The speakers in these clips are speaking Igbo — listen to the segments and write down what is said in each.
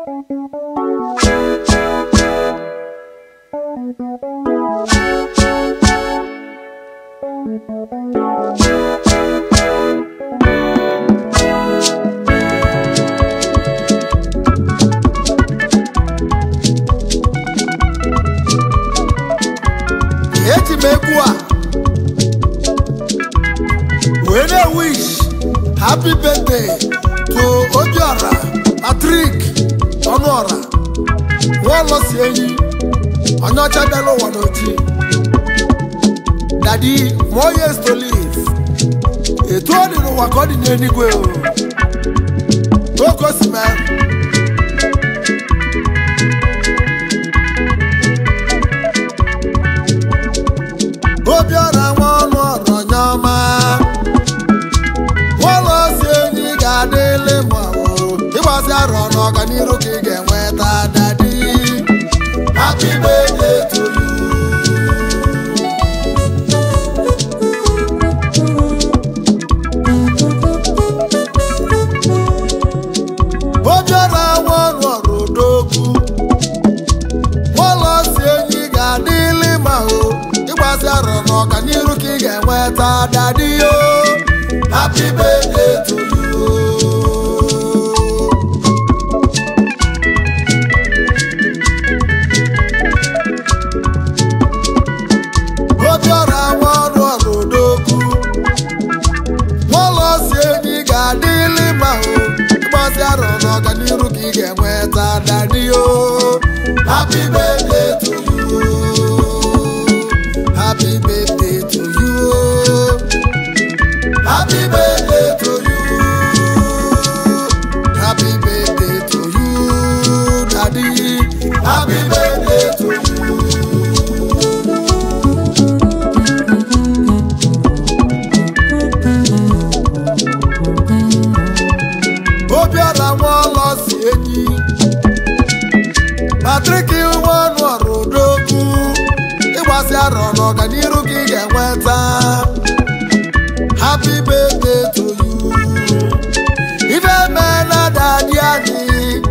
eji m egwu a wee na-wish happy birthday to obiora patrick ọnụọra nwaọlọsi enyi onye ọcha bịara ụwa n'oji dadi more years to live etu ọ dị n'ụwa ka ọ dị n'eluigwe o oke o si mee obiọra nwa ọnụ ọrụ onye ọma nwụlọ si enyi ga-adịlị ma ọ ịgbasi arọ n'ọganiru ka ị ga-enweta dadi happy birthday to you obiọra nwa ọnụ ọrụ odogwu ụlọ si enyi ga-adịlị ma o ịgbasi arọ n'ọganiru ka ị ga-enweta dadi o happy birthday to you obiọra nwa ọrụ ọrụ odogwu ụlọ si enyi ga-adịlị ma o ịgbasi arọ n'ọganiru ka ị ga-enweta dadi o happy birthday to you happy birthday to you happy birthday to you happy birthday to you daddy happy birthday to you. obiọra nwa ọlọ si enyi patrik nwa ọnụ ọrụ odogwu ịgbasi arọ n'ọganiru ka ị ga-enweta happy birthday to you ife meela dadi anyị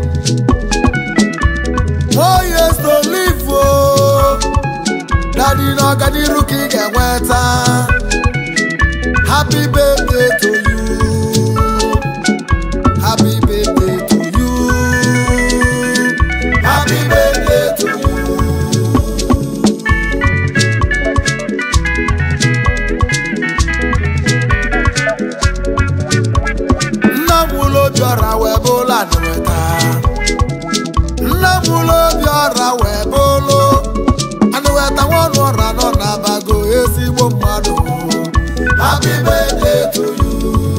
oye so live o dadi n'ọganiru ka ị ga-enweta happy birthday to you Happy birthday to you. Happy birthday to you. Nna m ụlọ obiọra wee bụlụ anụweta. Nna m ụlọ obiọra wee bụlụ anụweta nwanụ ọra nọ n'abago ezigbo mmadụ. Happy birthday to you.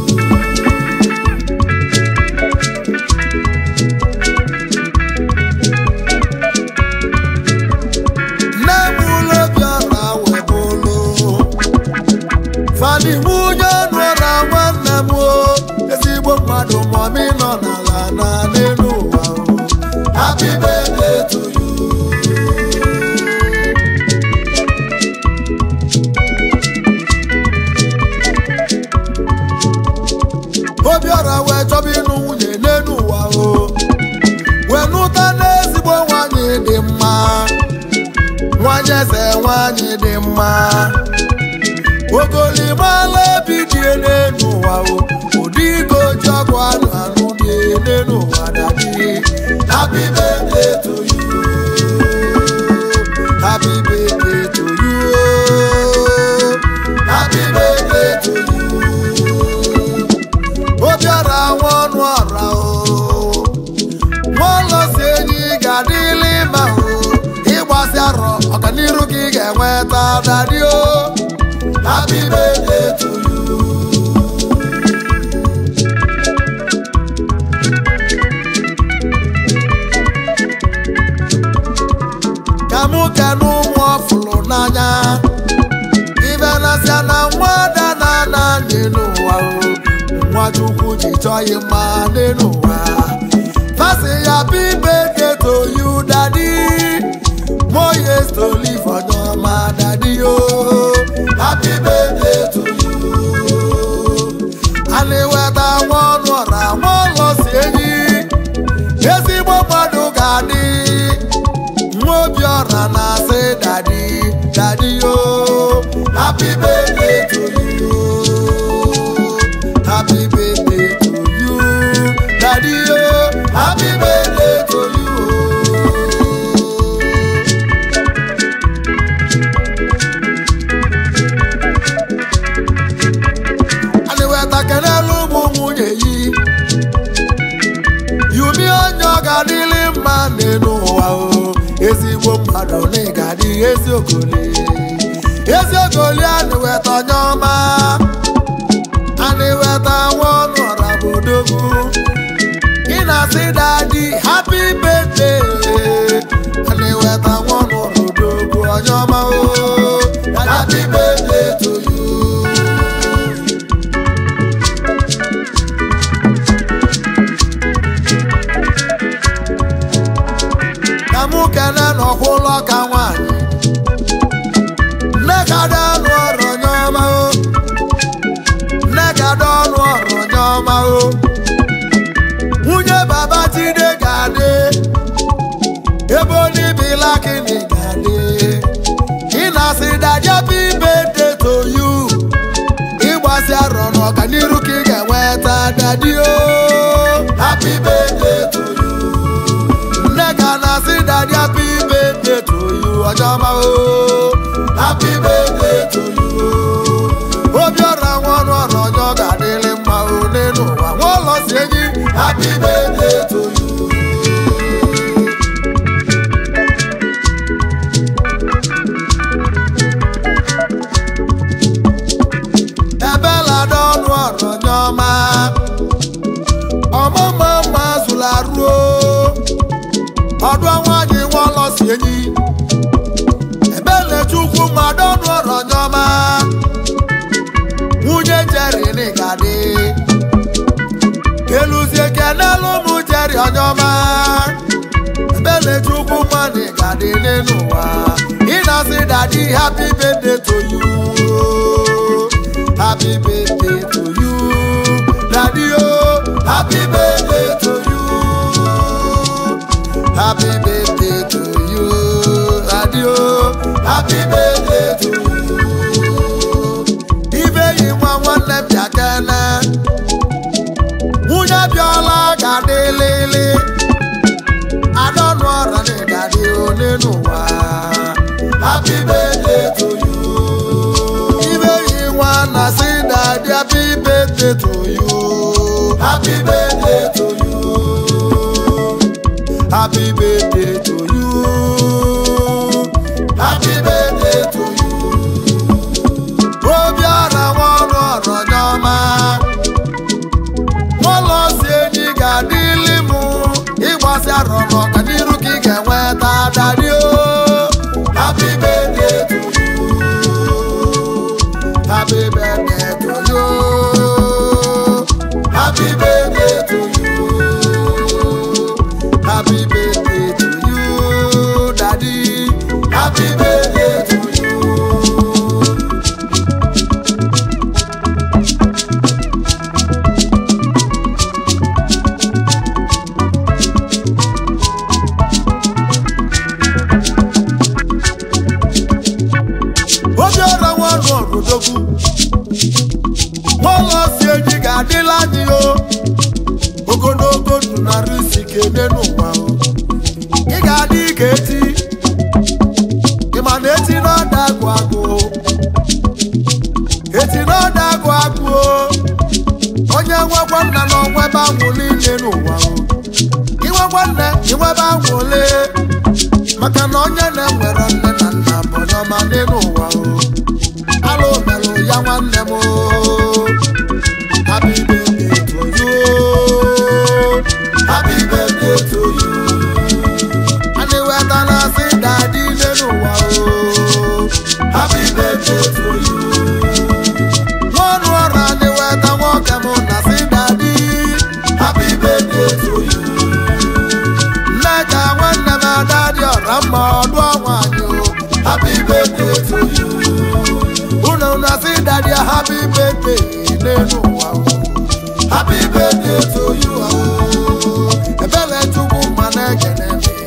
nne m ụlọ bịara wee bụlụ fani nwunye nụra nwanne m o ezigbo mmadụ mọmị nọ n'ala na n'elu ụwa o happy birthday to you obiọra wee chọba ịnụ nwunye n'elu ụwa o wee nụta n'ezigbo nwanyị dị mma nwanyị eze nwanyị dị mma ogolimala obi dị n'elu ụwa o ụdị ego ji ọgwụ anụ anụ dị n'elu ụwa dadi happy birthday to you happy birthday to you happy birthday to you obiọra nwa ọnụ ọra o nwaụlọ si enyi ga-adịlị ma o ịgbasi arọ ọganiru gị ga-enweta dadi o happy birthday to you ka mụ kene ụmụ ọfụlụ n'anya ibe nasịa na nwa ada na ana n'elu ụwa o nwa chukwu ji chọọ ya mma n'elu ụwa fasị ya bi birthday to you daddy more years to live for your ma daddy o happy birthday to you a na-eweta nwa ọnụ ọra nwa ụlọ si enyi ezigbo mmadụ ga-adị nwa obi ọra na-asị dadi dadi yo happy birthday to you happy birthday to you dadi yo happy birthday to you anyị weta kenelu ụmụ nwunye yi yumi onye ọ ga-adịlị mma n'elu ụwa o ezigbo mmadụ na ị ga-adị ezi okoli ezi okoli anyị weta onye ọma anyị weta nwa ọnụ ọra bụ odogwu ị na-asị dadi happy birthday anyị weta nwa ọnụ ọra odogwu onye ọma o happy birthday to you ka mụ kene n'ọkwụlọ ka nwaanyị nne ka dị ọnụ ọrụ onye ọma o nne ka dị ọnụ ọrụ onye ọma o nwunye baba jide ga-adị ebe onibila kini ga-adị ị na-asị dadia bibe deto yu ịgbasi arọ n'ọganiru ka ị ga-enweta dadi o happy birthday to you nne ka na-asị dadi happy birthday to you ọjọma o happy birthday to you obi ọra nwa ọrụ ọrụ ọjọọ ga-adịrị mma o n'elu ụwa nwa ụlọ si enyi happy birthday to you ebela dị ọnụ ọrụ onye ọma ọmụma mma zụla ruo ọdụ nwaanyị nwa ụlọ si enyi ebele chukwu mmadụ ọnụ ọrụ onye ọma nwunye jeri n'ịgadị eluzie kenelu ụmụ jeri onye ọma ebele chukwu mmadụ ịgadị n'elu ụwa ị na-asị dadi happy birthday to you happy birthday to you daddy oh happy birthday to you happy birthday to you daddy oh happy birthday to you ibe yi nwa nwanne m bịa kene nwunye bịala ga-adị lili adọnụ ọra na ịgadị ole n'ụwa happy birthday to you ibe yi nwa na si dadị happy birthday to you happy birthday to you happy birthday to you happy birthday to you obiara nwa ọrụ ọrụ onye ọma ụlọ si enyi ga-adịli m ịgbasi arọ n'ọganiru ka ị ga-enweta dadi o happy birthday to you happy birthday to you happy birthday to you happy birthday to you daddy happy birthday to you obi ọra nwa ọrụ ọrụdogwu nwaụlọ si enyi ga-adịla anyị o ogologo ndụ narị isi kene n'ụwa o ị ga-adị ka eti ịma na eti n'ọda agụ agụ eti n'ọda agụ agụ o onye nwekwa nna na onwebe anwụ niile n'ụwa o inwekwa nne inwebe anwụ ole maka na onye na-enwere nne na nna bụ onye ọma dị n'ụwa o alụ merụ ya nwanne m o happy birthday to you happy birthday to you anyị wetara sị dadi ile n'ụwa o happy birthday to you n'ọnụ ọrụ anyị weta nwoke m na sị dadi happy birthday to you nne ka nwanne m ada dị ọra mma ọdụ nwaanyị o happy birthday to you unu na sị dadi happy birthday n'elu ụwa o happy birthday to you o ebele chukwu ma na-ekene m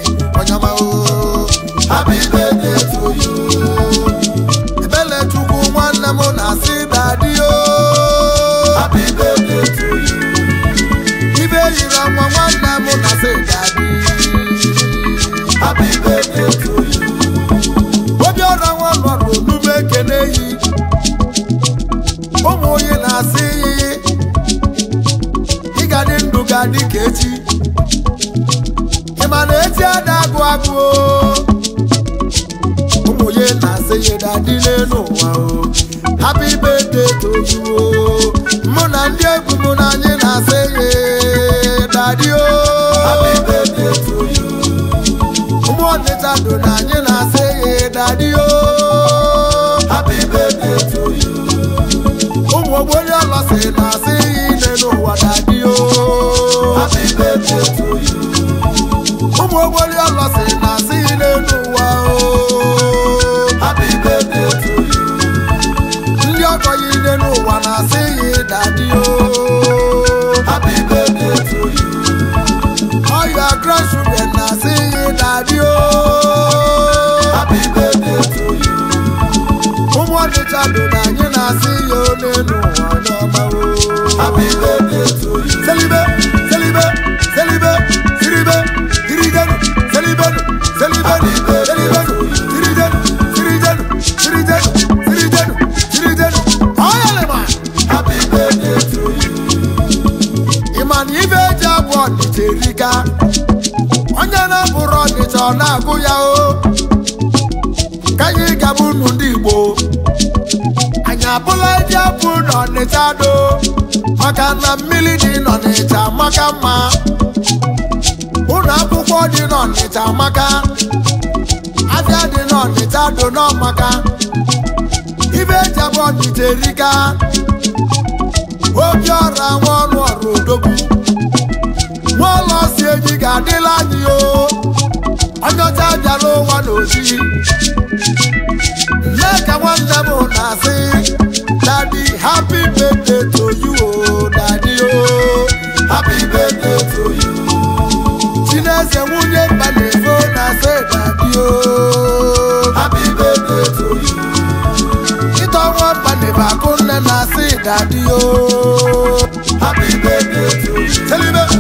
dịka echi ịma na echi ada agụ agụ o. ụmụ ya na-asị ya dadi n'elu ụwa o happy birthday to you o mụ na ndị egwu mụ na anyị na-asị ya dadi o Happy birthday to you. ụmụ ọnịcha do na anyị na-asị ya dadi o Happy birthday to you. ụmụ ogbonye ọlọsị na-asị ya ine n'ụwa dadi o Happy birthday to you. ụmụ ogbonye ọlọsị na-asị ya n'elu ụwa o Happy birthday to you. ndị ọgọ ya ine n'ụwa na-asị ya dadi o Happy birthday to you. all your grandchildren na-asị ya dadi o Happy birthday to you. ụmụ ọdịcha do na anyị na-asị ya n'elu ụwa n'ọma o Happy birthday to you. selibe selibe selibe siribe sirijenu selibenu selibenu selibenu sirijenu sirijenu sirijenu sirijenu sirijenu ọyalịma Happy birthday to you. ịma na ibe eji abụ ọdịcha erika onye na-abụrụ ọdịcha ọ na-agụ ya o ka anyị gaba unu ndị igbo anyị abụla eji abụ n'ọnịcha do maka na mmiri dị n'ọnịcha maka mma ụlọ akwụkwọ dị n'ọnịcha maka afịa dị n'ọnịcha do n'ọmaka ibe eji abụ ọnịcha erika obi ọra nwa ọrụ ọrụ odogwu nwa ụlọ si eji ga-adịla anyị o onye ọcha bịara ụwa n'ozi mee ka nwanne m na-asị dadi happy birthday to you o dadi o Happy birthday to you. chineze nwunye mba na-efo na-asị dadi o Happy birthday to you. ịtọ nwa mba na-ebe akụ nne na-asị dadi o Happy birthday to you. selibe